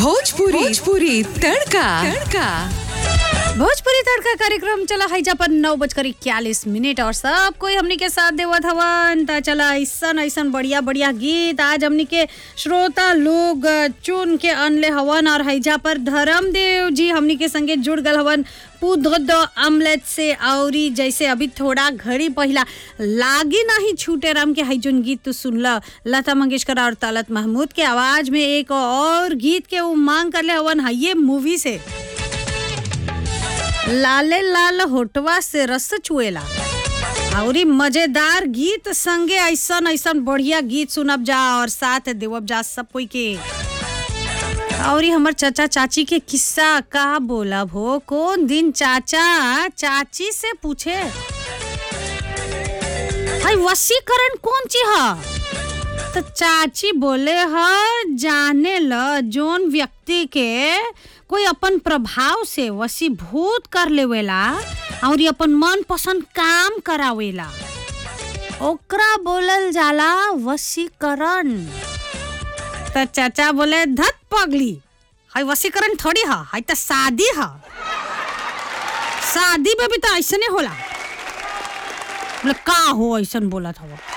भोजपुरी भोजपुरी तड़का तड़का भोजपुरी तड़का कार्यक्रम चला है जब नौ बजकर इक्यालीस मिनट और सब कोई हमनी के साथ देवत हवन त चला ऐसन ऐसन बढ़िया बढ़िया गीत आज हमनी के श्रोता लोग चुन के अनले हवन और हैजा पर धर्मदेव जी हमनी के संगे जुड़ गल हवन पूध अमलेट से औरी जैसे अभी थोड़ा घड़ी पहिला लागी नहीं छूटे राम के हैजुन गीत तू सुनल लता मंगेशकर और तलत महमूद के आवाज में एक और गीत के वो मांग कर ले हवन है ये मूवी से लाले लाल होटवा से रस चुएला औरी मजेदार गीत संगे ऐसन ऐसन बढ़िया गीत सुनब जा और साथ देवब जा सब कोई के औरी हमर चाचा चाची के किस्सा का बोलब हो कौन दिन चाचा चाची से पूछे हाय वसीकरण कौन चीज है तो चाची बोले ह जाने ल जोन व्यक्ति के कोई अपन प्रभाव से वशीभूत कर लेवेला और अपन मन पसंद काम करावेला ओकरा बोलल जाला वशीकरण तो चाचा बोले धत पगली हाय वशीकरण थोड़ी हा हाय तो शादी हा शादी में भी तो ऐसने होला बोले का हो ऐसन बोला था